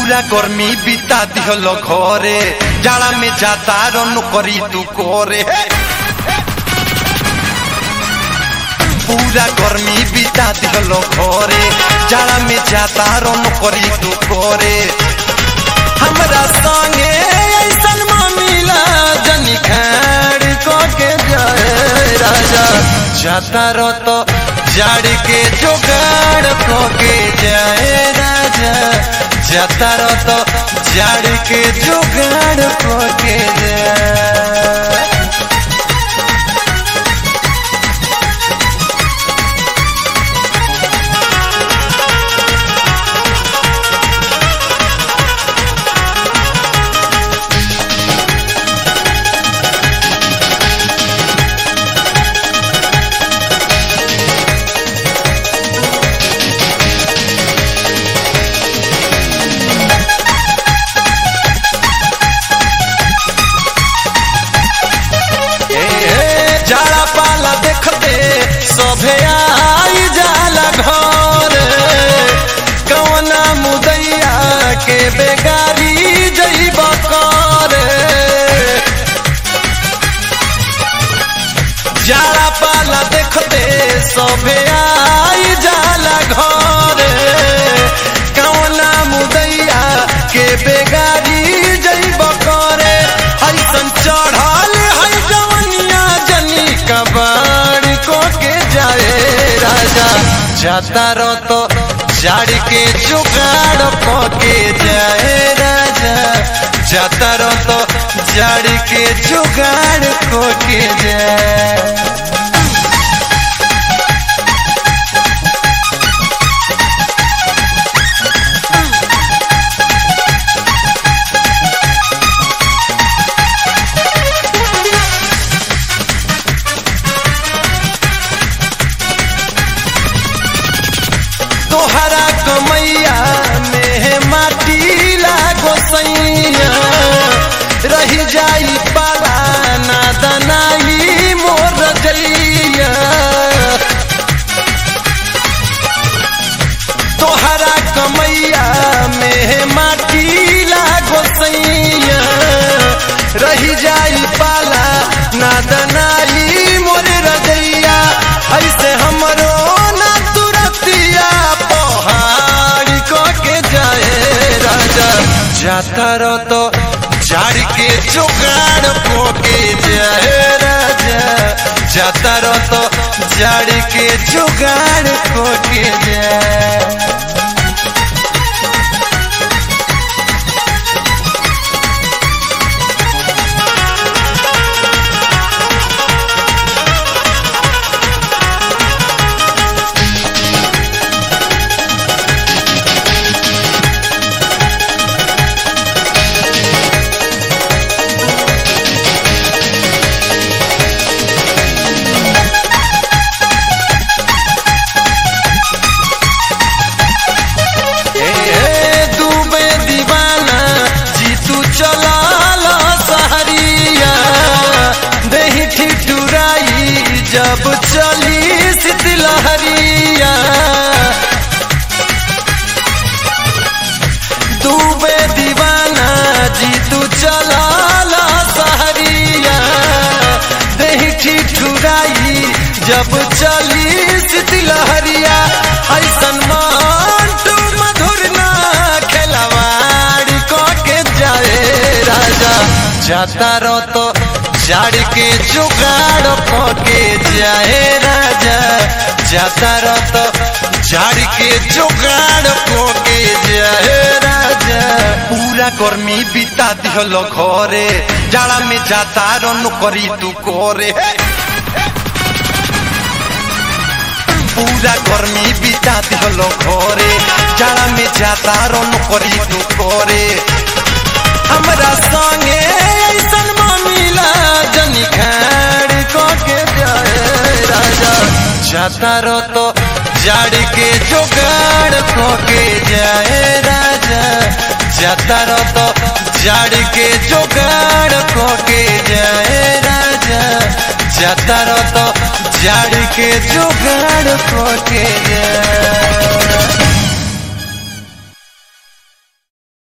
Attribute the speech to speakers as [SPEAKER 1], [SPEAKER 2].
[SPEAKER 1] पूरा गर्मी बिता दिहलो घरे जाड़ा में जाता रन करी तू करे पूरा गर्मी बिता दिहलो घरे जाड़ा में जाता रन करी तू करे हमरा संगे ऐसन मामिला जनी खाड़ को के जाए राजा जाता रो तो जाड़ के जोगाड़ को के जाए राजा जाता रो तो जाड़ के जोगाड़ को के जाए ए, जाला पाला देखते सभे आई जाला घर कवना मुदैया के बेगारी जइब कर जाला पाला देखते सभे आई जाला घर कवना मुदैया के बेगारी जइब करे हईसन चढ़ल है जवनिया जनी कबाड़ को के जाए राजा जाता रो तो जाड़ के जुगाड़ को के जाए राजा जाता रो तो जाड़ के जुगाड़ को के जाए तोहरा कमैया में माटी लागो सैया रही जाई पाला ना दनाई मोर जैया तोहरा कमैया में माटी लागो सैया रही जाई पाला ना दनाई मोर रजैया ऐसे हमरो ना तुरतिया पहाड़ को के जाए राजा जाता रो तो झाड़ के जुगाड़ को के जाए राजा जाता रो तो झाड़ के जुगाड़ को के जाए ए, डूबे दीवाना जीतू चला लो सहरिया दही ठिठुराई जब चली शीतलहरिया डूबे दीवाना जीतू चला लो सहरिया दही ठिठुराई जब चली शीतलहरिया ऐसन मंटू मधुर ना खेलवाड़ को के जाए राजा जाता रो तो जाड़ के जुगाड़ को के जाए राजा जाता रो तो जाड़ के जुगाड़ को के जाए राजा पूरा गर्मी बिता दिहलो घरे जाड़ा में जाता रन करी तू करे पूरा गर्मी बिता दिहलो घरे जाड़ा में जाता रन करी तू करे हमरा संगे ऐसन मामिला जनी खाड़ को के जाए राजा जाता रो तो जाड़ के जुगाड़ को के जाए राजा जाता रो तो जाड़ के जुगाड़ को के जाए राजा जाता रो तो जाड़ के जुगाड़ को के जाए